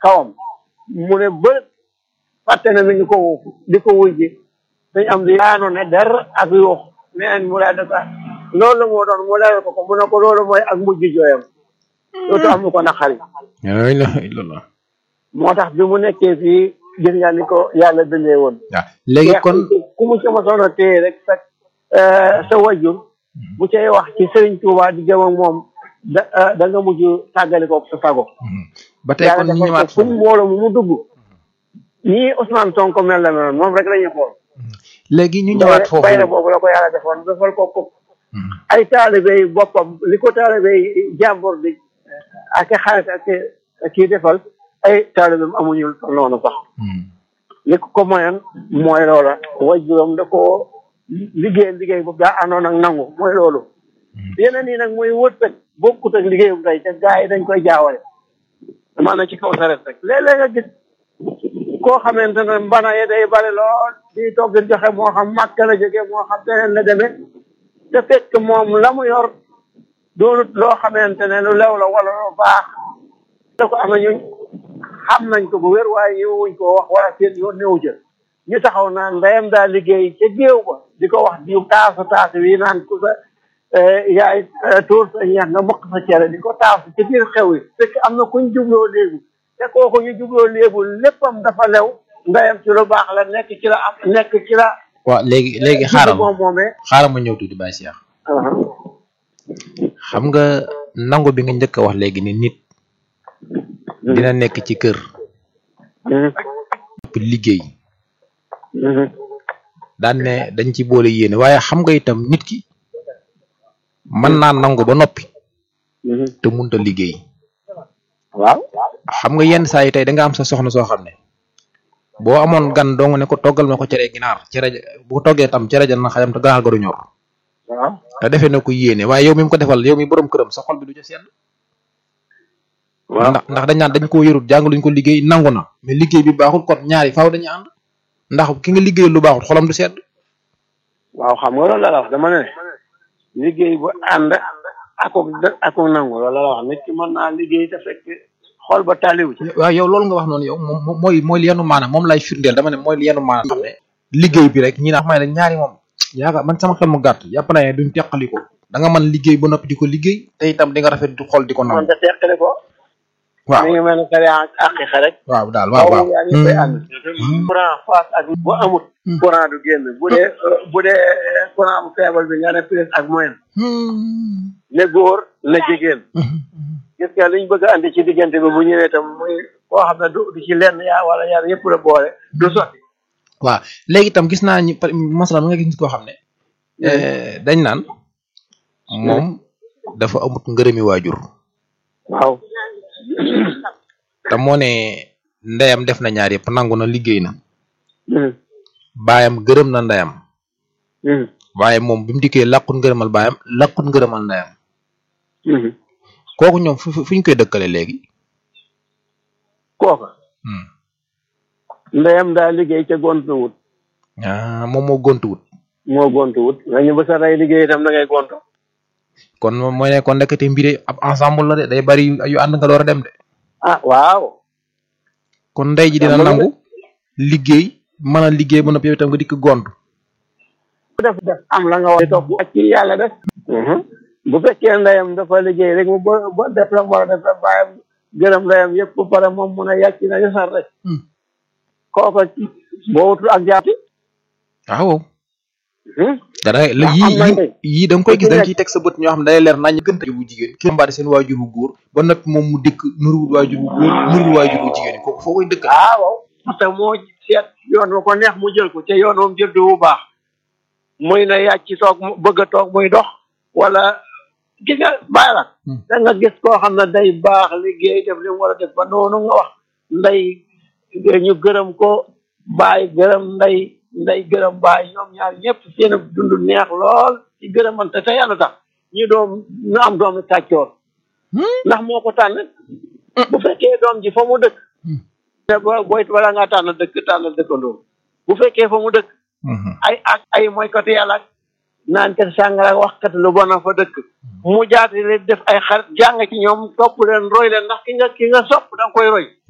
kawam mu ne ba fàtte ne mi ngi ko di ko wujji dañ am di yaano ne der ak yuux neen mu lay def loolu moo doon mu leeral ko ko mu ne ko loolu mooy ak mujj jooyam dootu am lu ko naqari la ilaha illallah moo tax bi mu nekkee fii gis nga ni ko yàlla bindee woon waaw léegi kon ku mu sama soxna téye rek sa sa wajur bu cay wax ci Serigne Touba di jëm ak moom da da nga mujj tàggali ko sa sago ba tey kon ñu ñëwaat fu mu mbooloo mu mu dugg nii Ousmane Sonko mel la meloon moom rek la ñuy xool léegi ñu ñëwaat foofu bayre boobu la ko yàlla defoon defal ko ko ay taalibe yi boppam li ko taalibe yi jàmbur di ak xarit ak kii defal ay taalibeem amuñu noonu sax li ko ko moyen mooy loola wajuram da ko liggéey liggéey boobu daa àndoon ak nangu mooy loolu yeneen yi nag muy wërsëg bokkut ak liggéeyum tey te gaa yi dañ koy jaawale maanaam ci kaw saret rek léeg-léeg nga gis koo xamante ne mbana ye day bari lool di togg di joxe moo xam màkk la jóge moo xam teneen la demee te fekk moom la mu yor doonut loo xamante ne lu lew la wala lu baax da ko amee ñun xam nañ ko bu wér waaye ñëwuñ ko wax wala seen yoon néew jël ñu taxaw naan ndeyam daa liggéey ca géew ba di ko wax diw taasu taasu wi naan ku sa yaay tuur sa ñeex nga mokk sa cere di ko taasu ci biir xew yi fekk am na kuñ jubloo léegi te kooku ñu jubloo léegi léppam dafa lew ndeyam ci lu baax la nekk ci la am nekk ci la waaw léegi léegi xaaral moom moomee xaaral ma ñëw tuuti Baye Cheikh xam nga nangu bi nga njëkk a wax léegi ni nit dina nekk ci kër liggéey daan ne dañ ci boole yéene waaye xam nga itam nit ki mën naa nangu ba noppi te munta liggéey waaw xam nga yenn saa yi tey da nga am sa soxna soo xam ne boo amoon gan dong ne ko toggal ma ko cere ginaar cere bu ko toggee tam cere ja na xajam te ganaar ga du ñor waaw te defee na ko yéene waaye yow mi mu ko defal yow mi borom këram sa xol bi du ca sedd waaw ndax ndax dañ naan dañ koo yorut jàngaluñ ko liggéey nangu na mais liggéey bi baaxul kon ñaari faaw dañuy ànd ndax ki nga liggéey lu baaxul xolam du sedd waaw xam nga loolu la la wax dama ne liggéey bu ànd akuk akuk nangu loolu la la wax nit ki mën naa liggéey te fekk xool ba tàlliwu ci waaw yow loolu nga wax noonu yow moom mooy mooy li yenu maanaam moom lay firndeel dama ne mooy li yenu maanaam xam ne liggéey bi rek ñi naa xam ne ñaari moom yaakaar man sama xel mu gàtt yàpp naa ne duñ teqali ko da nga mën liggéey ba noppi di ko liggéey te itam di nga rafet du xool di ko man nangu da teqale ko waaw mi ngi mel ne kare aqiqa rek waaw daal waaw waaw yaa ngi koy ànd courant face ak bu amut courant du génn bu dee bu dee courant bu faible bi nga ne plus ak moyen ne góor ne jigéen gis nga liñ bëgg a andi ci diggante bi bu ñëwee tam muy koo xam ne du du ci lenn yaa wala yaar yëpp la boole du sotti waaw léegi itam gis naa ñi masalan nga gis koo xam ne dañ naan moom dafa amut ngërëmi waajur waaw te moo ne ndeyam def na ñaar yëpp nangu na liggéey na baayam gërëm na ndeyam waaye moom bi mu dikkee làqut ngërëmal baayam làqut ngërëmal ndeyam kooku ñoom fu fu ñu koy dëkkale léegi kooka ndeyam daa liggéey ca gontu wut ah moom moo gontuwut moo gontu wut nga ñu ba sa rey liggéey itam da ngay gontu kon moom mooy ne kon nekkati mbiri ab ensemble la de day bari yu ànd nga door a dem de ah waaw kon ndey ji dina nangu liggéey mën a liggéey ba noppi yow itam nga dikk gontu bu def def am la nga war a topp ak ci yàlla def bu fekkee ndeyam dafa liggéey rek mu ba ba def la mu war a def la bàyyam gërëm ndeyam yëpp ba pare moom mun a yàcc na yasar rek kooko boo wutul ak jaati waaw dana la am yii na yii ndey. yii da nga koy gis da nga nekk- ciy teg sa bët ñoo xam ne day leer nañ gën bu jigéen ki mbaade seen waajur bu góor ba noppi moom mu dikk nuruwul waajur bu góor nuruwul waajur bu jigéen kooku foo koy dëkkal ah waaw parce que moo seet yoon wa ko neex mu jël ko te yoon moom jël du bu baax muy na yàcc toog mu bëgg a toog muy dox wala gis nga bàyyi la Hmm. da nga gis koo xam ne day baax liggéey def li mu war a def ba noonu nga wax nday ñu gërëm ko bàyyi gërëm nday nday gërëm bàyyi ñoom ñaar ñëpp seen dund neex lool ci gërëmante te yàlla tax ñu doom ñu am doomi kàccoor ndax moo ko tànn bu fekkee doom ji fa mu dëkk te boo booy wala ngaa tànn dëkk tànn dëkkandoo bu fekkee fa mu dëkk ay ak ay mooykatu yàlla ak naan kat sàngara ak wax kat lu bon a fa dëkk mu jaati leen def ay xarit jàng ci ñoom topp leen roy leen ndax ki nga ki nga sopp da nga koy roy